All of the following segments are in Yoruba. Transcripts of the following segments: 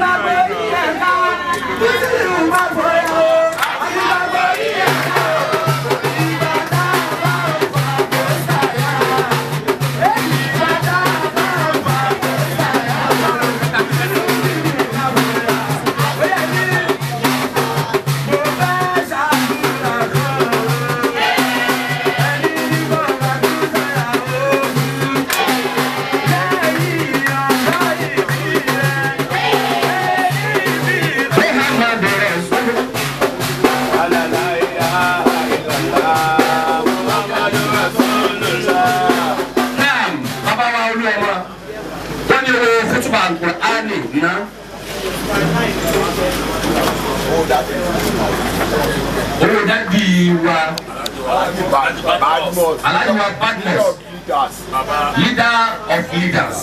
naam bàbá wa olúwa wọ́n ní owó fútùbà alukur'ani ná. owó dàbí wa aláàjì wa badmus leader of leaders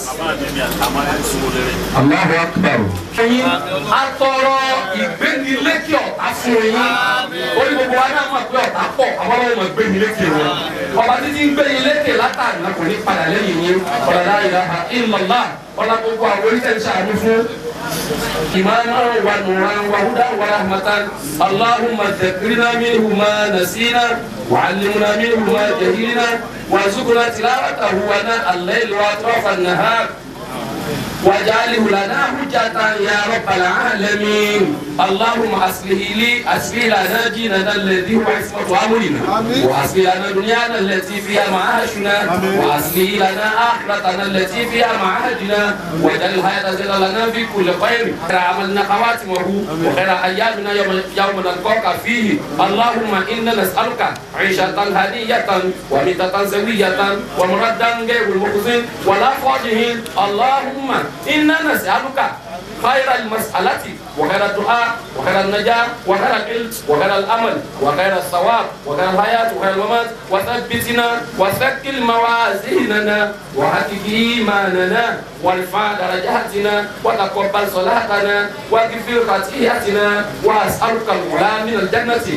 Allahu akbar. ẹyin atọrọ ìgbénilékè ọ̀tá fún yín orí gbogbo wa náà mọ̀ pé ọ̀tá pọ̀ àwọn ọmọ ìmọ̀ ìgbénilékè wọn ọba títí ń gbénilékè látàrí náà kò ní padà lẹ́yìn yín ọ̀làlá ilaha illallah ọ̀là gbogbo àwọn oríṣẹ́ ń ṣàánú fún إيمانا ونورا وهدى ورحمة اللهم ذكرنا منه ما نسينا وعلمنا منه ما جهلنا وارزقنا تلاوته وناء الليل وأطراف النهار واجعله لنا حجة يا رب العالمين اللهم أصله لي أصلح لنا ديننا الذي هو عصمة أمرنا وأصلح لنا دنيانا التي فيها معاشنا وأصلح لنا آخرتنا التي فيها معادنا واجعل الحياة زيادة لنا في كل خير خير عملنا خواتمه وخير أيامنا يوم يوم نلقاك فيه اللهم إنا نسألك عيشة هنية وميتة سوية ومردا غير المخزن ولا فاضح اللهم إنا نسألك خير المسألة وخير الدعاء وخير النجاة وخير العلم وخير الأمل وخير الثواب وخير الحياة وخير الممات وثبتنا وثقل موازيننا وحقق إيماننا وارفع درجاتنا وتقبل صلاتنا واغفر خطيئتنا وأسألك الغلا من الجنة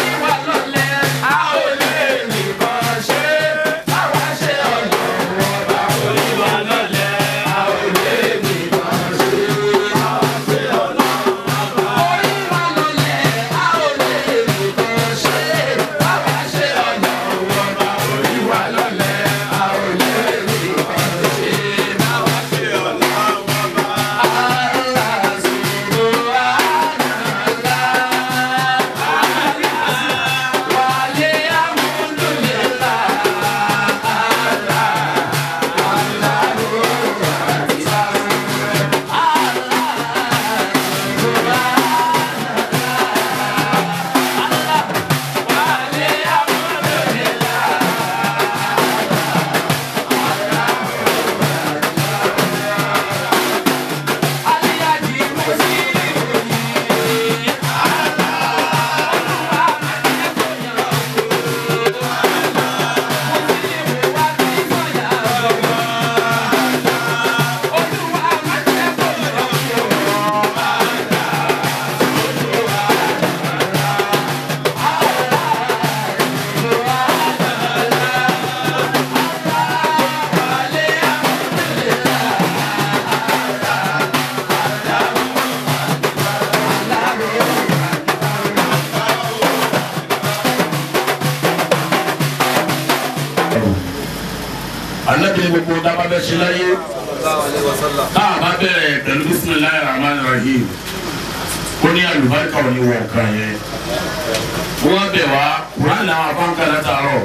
anabi gbogbo daba bẹ ṣe láyé tá a bá bẹ̀rẹ̀ pẹ̀lú bisimilayi rahman rahim kó ní alùbáríkà ò ní wọ nǹkan yẹn wọ́n bẹ̀ wá kuran náà wà fún kàlá tààrọ̀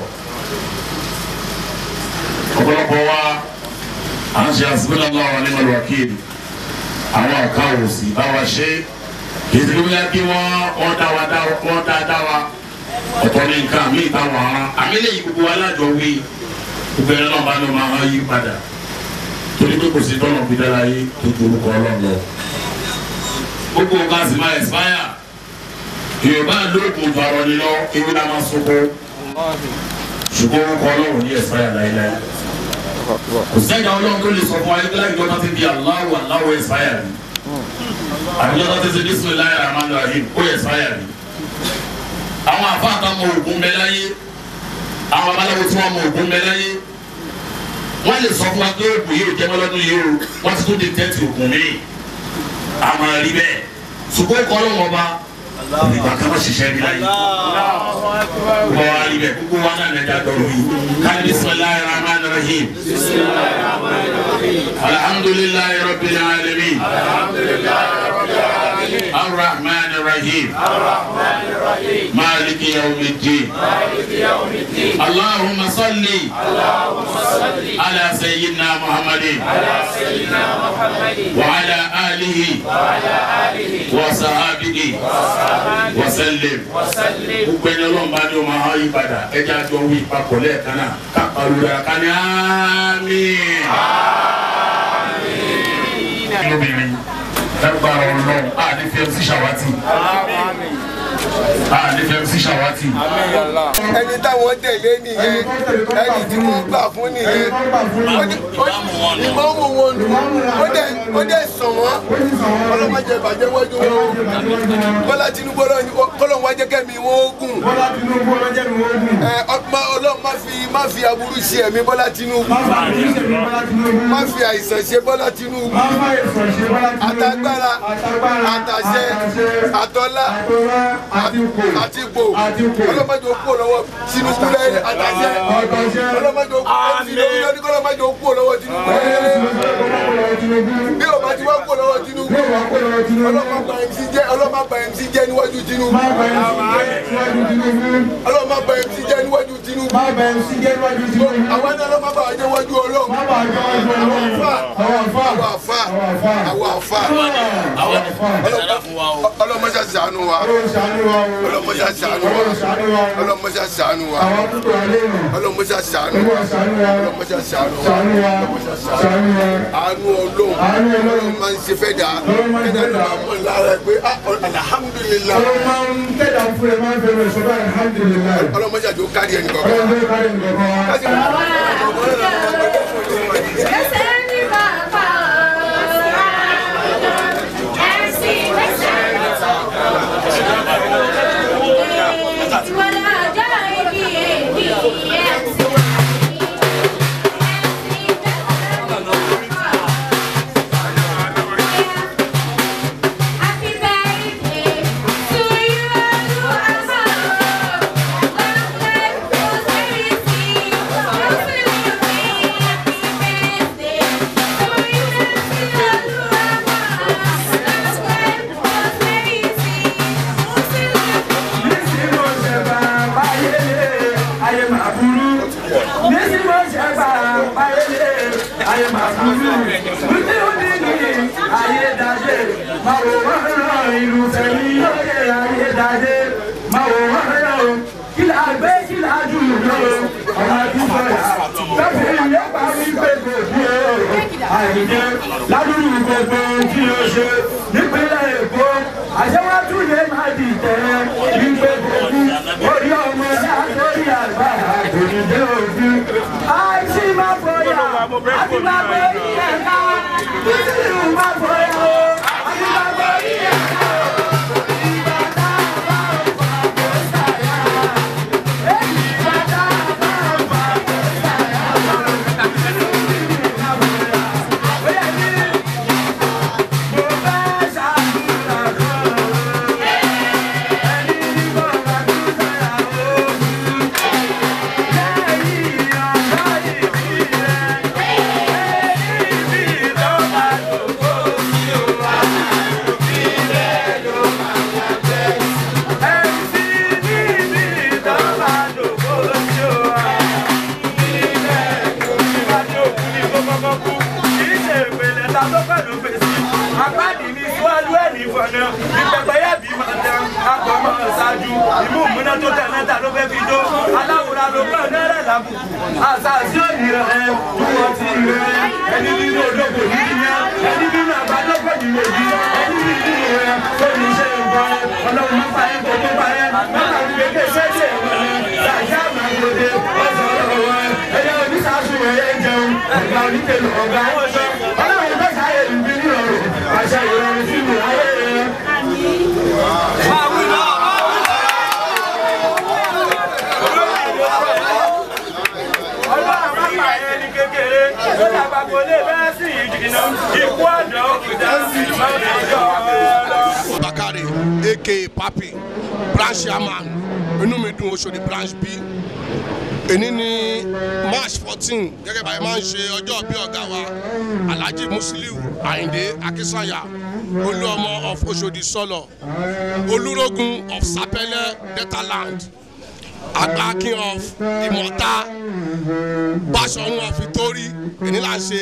ọ̀pọ̀lọpọ̀ wa à ń ṣe àsìkò náà wà ní malwakil àwọn ọ̀ka òsì bá wa ṣe kì í ti gbé kí wọ́n wọ́n dá wa dá wọ́n dá dá wa ọ̀tọ̀ ní nǹkan mí ìtàwọn aràn àmì lè yí gbogbo wa lájọ wí gbẹrẹ náà bá ní ọmọ àwọn yí padà torí pé kò sí tọ́nà fi dára yé tó ju orúkọ ọlọ́run lọ. gbogbo nǹkan sì máa ẹ̀sìpáyà yorùbá lóògùn ìfarọ ni lọ ewé la máa sọkọ ṣùgbọ́n orúkọ ọlọ́run ní ẹ̀sìpáyà láéláé. kò sẹ́yìn ọlọ́run tó lè sọ fún wa yín láti dọ́ta ti di aláwọ̀ aláwọ̀ ẹ̀sìpáyà rí àbí dọ́ta ti ti bismillahir rahmanir rahim ó ẹ̀sìpáyà rí. àwọn àfáàtà mọ ògùn bẹ láyé àwọn babaláwo tí wọn mọ ògùn bẹ láyé wọn lè sọ fún wa pé ògùn yìí ò jẹ mọlọdún yìí o wọn ti tún di tẹ́tì ògùn mi a máa rí bẹ́ẹ̀ ṣùgbọ́n kọ́ ló wọ́n bá nígbà kan wọ́n ṣiṣẹ́ rí láyé wọ́n wá rí bẹ́ẹ̀ gbogbo wa náà lẹ́jà dọ̀rọ̀ yìí káni bisimilayi rahman rahim alhamdulilayi rabbil alamin arrahman rahim maliki yawmiddin allahumma salli ala sayyidina muhammadin wa ala alihi wa sahabihi wa sallim gbogbo ẹni ọlọ́run bá ní o máa yí padà ẹjẹ́ àjọ wí papọ̀ lẹ́ẹ̀kan náà ká pariwo ká ní àmín. lóbìnrin lágbára ọlọ́run a ní fẹ́ sí ṣàwátì a ní fẹ́ sí ṣàwátì. ẹni táwọn tẹ̀lé nìyẹn ẹni tí wọ́n gbà fún nìyẹn ìmọ̀ọ́mù wọn nù ó dẹ̀ ó dẹ̀ sàn wọ́n ọlọ́mọdé ìbàjẹ́ wájú wọn bọ́lá tinubu kọ́lọ́ wájẹ́ kẹ́mi wọn ó gùn ẹ ọlọ́run má fi má fi aburú ṣe ẹ̀mí bọ́lá tinubu má fi àìsàn ṣe bọ́lá tinubu àtagbára àtàṣẹ àtọ́lá àti ipò ọlọ́mọdé òkú lọ́wọ́ tinubu lẹ́yìn àtàṣẹ ọlọ́mọdé òkú lẹ́yìn ọlọ́mọdé òkú lọ́wọ́ tinubu lẹ́yìn bí o bá ti wá kó lọ́wọ́ tinubu ọlọ́mọ bá mc jẹ́ ọlọ́mọ bá mc jẹ́ níwájú tinubu ọlọ́mọ bá mc jẹ́ níwájú tinubu àwọn ẹni ọlọ́mọ bá jẹ́ níwájú ọlọ́run àwọn àfa àwọn àfa àwọn àfa ọlọ́mọ ṣe ṣàánú wa ọlọ́mọ ṣe ṣàánú wa ọlọ́mọ ṣe ṣàánú wa ọlọ́mọ ṣe ṣàánú wa ọlọ́mọ ṣe ṣàánú wa ọlọ́mọ ṣe ṣàánú wa àánú ọlọ́run ọlọ́run máa ń ṣe fẹ́ dà ẹ̀dá ló máa mọ̀ lára ẹ̀ pé alhamdulilayi ọlọ́mọ ṣe àjò kárí ẹnì kọ̀ọ̀kan. àìjẹ ládùúgbò gbogbo tí o ṣe nípínlẹ̀ èkó àṣewájú lè má dìtẹ̀ wípé gbogbo orí ọmọ látòrí àgbà àgbòdìdé òfin. àìsí má bóyá àti má borí ẹ̀ka títí má bóyá o àti má borí ẹ̀ka. ìmú múná tó tẹ̀ mẹ́ta ló fẹ́ fi jó aláwòrán ló gbọ́ náírà lábùkù àṣàṣì òní rẹ̀ tó wọ́n ti rẹ̀ ẹni nínú olóko nínú yẹn ẹni nínú àgbàdọ́gbọ̀ nínú òbí ẹni nínú rẹ̀ tó ní ṣe nǹkan ọlọ́run má báyẹn kó tó báyẹn mọ́tà ń gbé kéṣe wọn ṣàṣà máa gbòde ọ̀sán ọ̀rọ̀ wọn ẹ̀yẹ oníṣàṣù ẹ̀yẹ jẹun ẹ̀gbà onítẹ̀lẹ̀ ọ̀gá ọlọ́run bẹ́ẹ̀ sáyé ìbí nírọ̀rùn àṣà ìrọ̀rùn sínú ayé rẹ̀. kékeré wọlé ó dàgbà wọlé bẹ́ẹ̀ sì ìdìnnà ikú àdán kùdà sí máa ń jọ lọ. bakari aka papi branch chairman inú mi dùn Òṣòdì branch b èní ní march fourteen gẹ́gẹ́ báyìí máa ń ṣe ọjọ́ bí ọ̀gá wa alhaji musiliu ayinde akínsànyà olúọmọ of Òṣòdì sọlọ olúrógun of sapẹlẹ deltaland agbákin of ìmọ̀ta báṣọ̀run of ìtórí èní là ń ṣe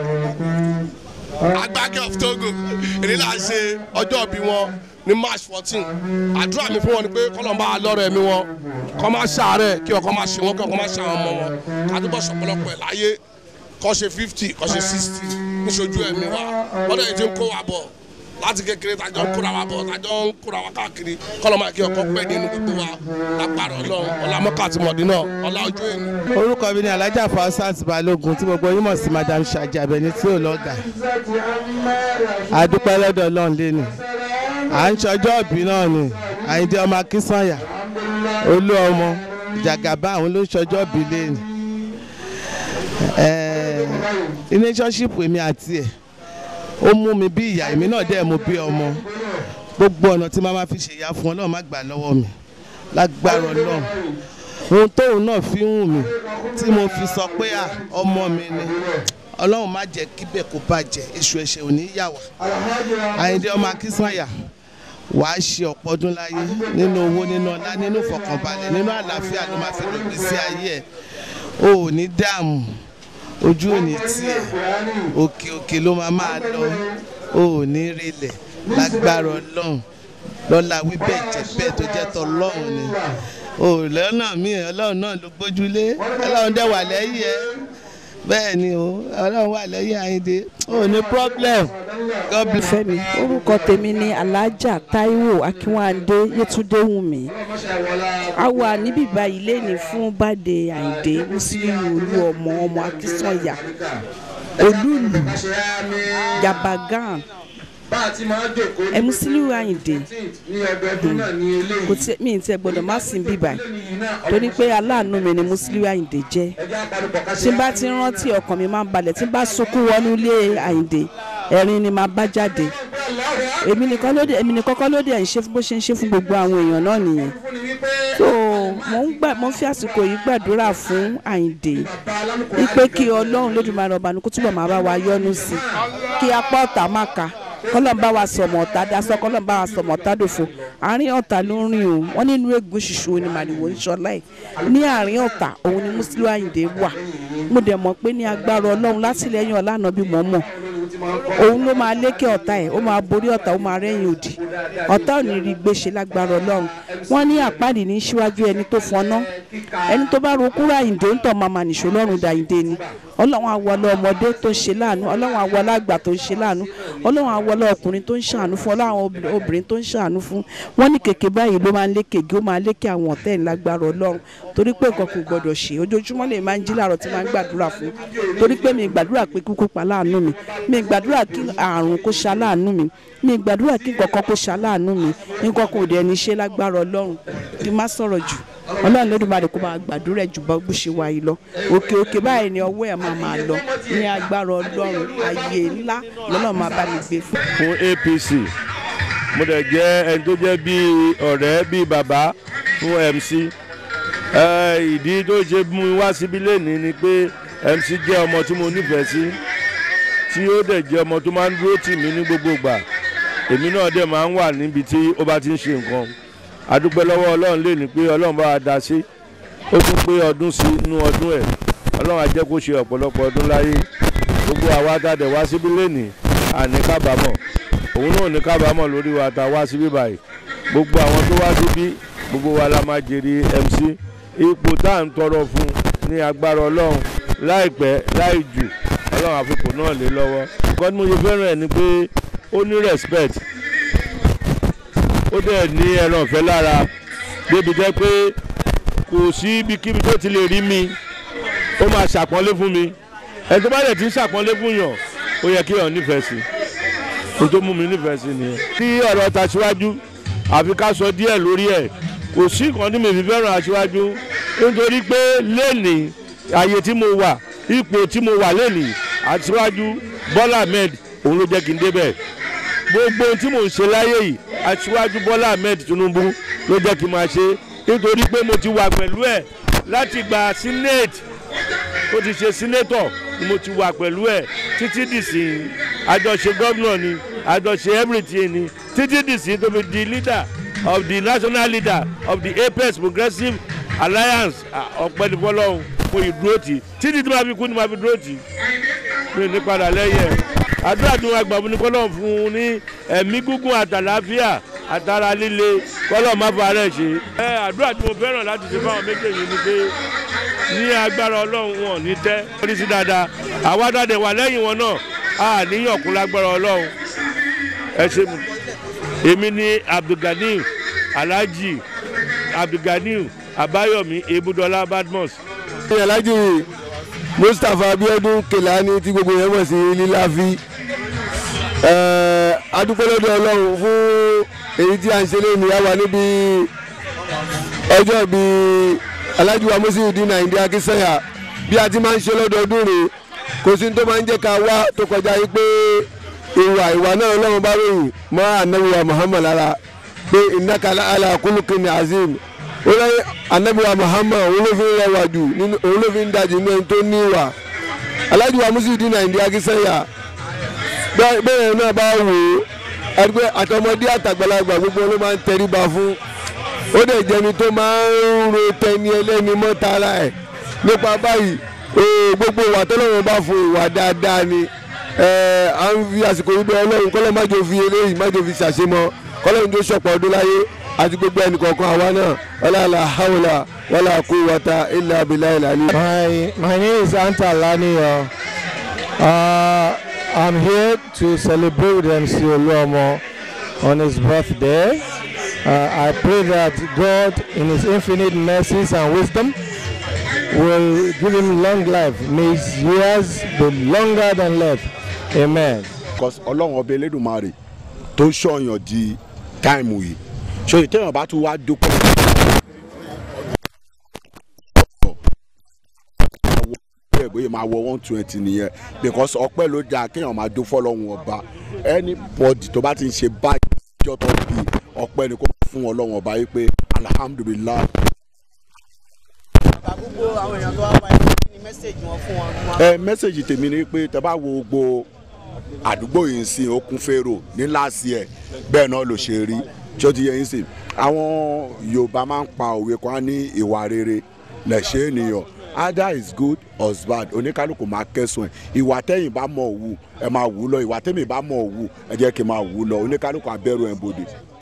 agbákẹ́ of togo èdè là ń ṣe ọjọ́ bí wọn ní march fourteen àdúrà mi fún wọn ni pé kọ́lọ́mbà lọ́rọ̀ ẹ̀mí wọn kọ́ máa ṣàárẹ̀ kí ọkọ máa ṣe wọn kí ọkọ máa ṣe àwọn ọmọ wọn kádùbọ̀ sọ̀pọ̀lọpọ̀ ẹ̀ láyé kọ́ ṣe fifty kọ́ ṣe sixty níṣojú ẹ̀mí wa wọ́n dẹ̀ ti ń kó wa bọ̀ láti kékeré tàjọ ń kóra wa bọ̀ tàjọ ń kóra wa káàkiri kọ́lọ́mbà kí ọkọ pẹ́ nínú gbogbo wa lágbára ọlọ́run ọlámọ́kà àti mọ̀dínà ọlá ojú ẹ̀mí. orúkọ mi ni alájà Fausat balógun tí gbogbo yín mọ̀ sí madam Ṣàjàbẹ̀ní tí ò lọ́gà adúpẹ́ lọ́dọ̀ ọlọ́run lẹ́nu à ń ṣọjọ́ ìbí náà ni àyíndé ọmọ akínsànyà olú ọmọ jàgàbá àwọn ló ń ṣọjọ́ ìbí lẹ́nu relationship èmi àti ẹ̀ ó mú mi bí ìyá èmi náà dẹ̀ mú bí ọmọ gbogbo ọ̀nà tí màá ma fi ṣèyá fún ọlọ́run má gbà lọ́wọ́ mi lágbára ọlọ́run ohun tóun náà fi ń wù mí tí mo fi sọ pé à ọmọ mi ni ọlọ́run má jẹ́ kíbẹ̀ kó bàjẹ́ èṣù ẹ̀ṣẹ̀ ò ní yà wá àyíndé ọmọ akínsànyà wàá ṣe ọ̀pọ̀ ọdún láyé nínú owó nínú ọlá nínú ìfọ̀kànbalẹ̀ nínú àlàáfíà ló máa fi lògbé sí ayé ẹ̀ o ò ní dààmú ojú ò ní tiẹ̀ òkè òkè ló máa máa lọ o ò ní rilẹ̀ lágbára ọlọ́run lọ́la wíbẹ̀ jẹ́ bẹ́ẹ̀ tó jẹ́ tọ́lọ́run ni o lọ́nà míì ọlọ́run náà ló gbójúlé ọlọ́run dẹ̀ wà lẹ́yìn ẹ̀ bẹ́ẹ̀ ni o ọlọ́run wà lẹ́yìn àyíndé o ní problem God bless. fẹ́mi orúkọ tèmi ni alájà táíwò akínwándé yétúndé wùmí a wà níbí báyìí lẹ́ni fún bàdé àyíndé mùsùlùmí olú ọmọ ọmọ akínsọ̀yà olúùlù yabagan ẹ mùsùlùmí àyíndé kò tí mi ì tẹ gbọdọ̀ má sìn bí báyìí torí pé aláàánú mi ni mùsùlùmí àyíndé jẹ́ tí n bá ti rántí ọkàn mi máa ń balẹ̀ tí n bá sunkún wọnú ilé àyíndé ẹ̀rín ni màá bá jáde èmi nìkan ló dé èmi nìkan kọ́ ló dé ẹ̀ ń ṣe bó ṣe ń ṣe fún gbogbo àwọn èèyàn náà nìyẹn so mo ń gbà mo ń fi àsìkò yìí gbàdúrà fún àyíndé wípé kí ọlọ́run lódùmarè ọba ní kó túbọ̀ máa bá wa yọ́nú sí i kí apá ọ̀tá má ka kọ́lọ́n bá wa sọ̀mọ̀ ọ̀tá dasọ kọ́lọ́n bá wa sọ̀mọ̀ ọ̀tá dòfo àárín ọ̀tá ló ń rìn o wọ́n nínú egun ṣiṣu ni màdìwò ń ṣọlá ẹ̀ ní àárín ọ̀tá òun ni Musiliu Àyìndé wà mo dẹ̀ mọ̀ pé ní agbára ọlọ́run látìlẹ́yìn ọ̀lànà bí mọ̀ mọ̀ òun ló máa lékè ọ̀tá ẹ̀ ó máa borí ọ̀tá ó máa rẹ́yìn òdì ọ̀tá ò ní rí gbéṣe lágbára ọlọ́run wọ́n ní àpáàdì ní síwájú ẹni tó fọná ẹni tó bá ro kúrò Àyìndé ń tọ́ màmá nìṣó lọ́rùn dàyìndé ni ọlọ́run àwọlé ọmọdé tó ń ṣe láàánú ọlọ́run àwọlé àgbà tó ń ṣe láàánú ọlọ́run àwọlé ọkùnrin tó ń ṣàánú fún ọlọ́run obìnrin tó ń ṣàánú fún wọ́n ní kèké báyìí ló máa ń lékè gé ó máa lékè àwọn ọ̀tẹ́ ìlágbára ọlọ́run torí pé nǹkan kò gbọdọ̀ ṣe ojoojúmọ́ lè máa ń jí láàárọ̀ tí máa ń gbàdúrà fún torí pé mi gbàdúrà pé kíkú pa láàánú mi mi gbàdúrà kí àrùn kó ṣa láàánú mi mi gbàdúrà kí nǹkan kan kó ṣa láàánú mi nǹkan kò dẹ̀ ní ṣe lágbára ọlọ́run kí n má sọ̀rọ̀ jù ọlọ́run lódùmarè kó máa gbàdúrà jù bọ́ bó ṣe wà yìí lọ òkè òkè báyìí ni ọwọ́ ẹ̀ máa máa lọ ní agbára ọlọ́run ayé ńlá lọ́nà máa bá mi gbé fún. fún APC mo dẹ̀ jẹ́ ẹni tó jẹ́ bíi ọ̀rẹ́ bíi bàbá fún MC ẹ, ìdí tó ṣe mú mi wá síbí lẹ́nìí ni pé MC jẹ́ ọmọ tí mo nífẹ̀ẹ́ sí tí ó dẹ̀ jẹ́ ọmọ tó máa ń dúró tì mí ní gbogbo ìgbà èmi náà dẹ̀ máa ń wà níbi tí ó bá ti ń ṣe nǹkan adúpẹ́ lọ́wọ́ ọlọ́run lè ní pé ọlọ́run bá wa dá sí ó tún pé ọdún sí inú ọdún ẹ̀ ọlọ́run á jẹ́ kó ṣe ọ̀pọ̀lọpọ̀ ọdún láyé gbogbo àwa tá a dẹ̀ wá síbí lẹ́nìí àní kábàámọ̀ òun náà ní kábàámọ̀ lórí wa tá a wá síbí báyìí gbogbo àwọn tó wá síbí gbogbo wa la máa jèrè MC ipò tá à ń tọrọ fún ní agbára ọlọ́run láìpẹ́ láì jù ọlọ́run àfikún náà lé lọ́wọ́ nǹkan tí mo ṣe fẹ́ràn ẹ̀ ni pé ó ní respect ó dẹ̀ ní ẹran ọ̀fẹ́ lára débi jẹ́ pé kò sí ibikíbi tó ti lè rí mi ó máa ṣàpọ́nlé fún mi ẹni tó bá dẹ̀ ti ń ṣàpọ́nlé fún yàn ó yẹ kí yàn nífẹ̀ẹ́ sí i n tó mú mi nífẹ̀ẹ́ sí nìyẹn. tí ọ̀rọ̀ ta síwájú àfi ká sọ díẹ̀ lórí ẹ̀ kò sí nǹkan tí mi fi fẹ́ràn aṣíwájú nítorí pé lẹ́nìí àyè tí mo wà ipò tí mo wà lẹ́nìí aṣíwájú bọ́lá ahmed òun ló jẹ́ kí n débẹ̀ gbogbo ohun tí mò ń ṣe láyé yìí aṣíwájú bọ́lá ahmed tinubu ló jẹ́ kí n máa ṣe nítorí pé mo ti wà pẹ̀lú ẹ̀ láti gba senate ó ti ṣe senator ni mo ti wà pẹ̀lú ẹ̀ títí dìsìn àjọṣe gómìnà ni àjọṣe everything ni títí dìsìn tó fi di leader of the national leader of the apex progressive alliance ọ̀pẹ́ni fọlọ́hún mo yìí dúró tì títí tí màá fi kú ni màá fi dúró tì mi ní padà lẹ́yìn ẹ̀ àdúrà tí wọn gbà fún ni kọ́lọ́ fún un ní ẹ̀mí gígùn àtàlàáfíà àtàrà líle kọ́lọ́ má fa rẹ̀ ṣe. ẹ àdúrà tí mo fẹ́ràn láti ṣe fáwọn méjèèjì ni pé ní agbára ọlọ́run wọn ní tẹ́ orí sí dáadáa àwa dáadé wà lẹ́yìn wọn náà a níyàn kún lágbára ọlọ́run ẹ ṣe mi. èmi ni abdulganiu alhaji abdulganiu abayomi ebudola badmus. alhaji mustapha abiodun kelani tí gbogbo yẹn mọ̀ sí líláfi adúpẹ́lẹ́dọ̀ ọlọ́run fún èyí tí a ń ṣe lónìí àwa níbi ọjọ́ bíi alhaji wa musihudin àyìndé akínsẹ́yà bí a ti máa ń ṣe lọ́dọọdún rèé kò sí ní tó máa ń jẹ́ ká wá tó kọjá yìí pé ìwà ìwà náà ọlọ́run bá ròyìn mọ́ anabiwa muhammad lára pé ìnákàlà ala kulukin azim ó lẹ́yìn anabiwa muhammad òun ló fi ń rẹwà jù òun ló fi ń dajì ní ẹni tó ní ìwà alhaji wa musihudin àyìndé akínsẹ́yà bẹ́ẹ̀ náà bá wò ó ẹgbẹ́ àtọmọdé àtàgbàlagbà gbogbo ló máa ń tẹríba fún ó dẹ̀ jẹni tó máa ń ro tẹni ẹlẹ́ni mọ́ tara ẹ̀ nípa báyìí gbogbo ìwà tọ́lọ́run bá fún ìwà dáadáa ni à ń fi àsìkò yìí bẹ ọlọ́run kọ́lọ́ má jò fi eléyìí má jò fi ṣàṣemọ́ kọ́lọ́run tó ṣọ̀pọ̀ ọdún láyé àti gbogbo ẹnì kọ̀ọ̀kan àwa náà wàlá hawla wàlá quwwata illa billahi ali. My, my name is Anta Laniyo. Uh, I'm here to celebrate with MC Oluomo on his birthday. Uh, I pray that God, in His infinite mercies and wisdom, will give him long life. May his years be longer than life. Amen. because ọlọ́run ọba elédùnmarè tó ń ṣọ̀yàn di táìmù yìí ṣòyí téèyàn bá tún wá dúpọ̀. bẹ́ẹ̀ bóyá máa wọ one twenty nìyẹn because ọpẹ́ ló dáa kéèyàn máa dún fọlọ́run ọba anybody tó bá ti ń ṣe báyìí ìjọ tó bí ọpẹ́ ni kó máa fún ọlọ́run ọba yìí pé alhamdulilayi. gbogbo àwọn èèyàn tó wá wáyé kí ni mẹ́sẹ̀gì wọn fún wọn. ẹ mẹ́sẹ̀gì tèmi ni pé tẹ bá wo gbogbo àdúgbò yìí ń sìn okun fèrò ní láàsì ẹ̀ bẹ́ẹ̀ náà ló ṣe rí tí ó ti yẹ yín sìn àwọn yorùbá máa ń pa òwe kan ní ìwà rere lẹ̀ṣẹ̀ ènìyàn either is good or is bad oníkálukú máa kẹsùn ẹ ìwà tẹ̀yìn bá mọ̀ wù ẹ máa wù lọ ìwà tẹ̀mí bá mọ̀ wù ẹ jẹ́ kí n máa wù lọ oníkálukú abẹ́rù ẹ̀ bòde.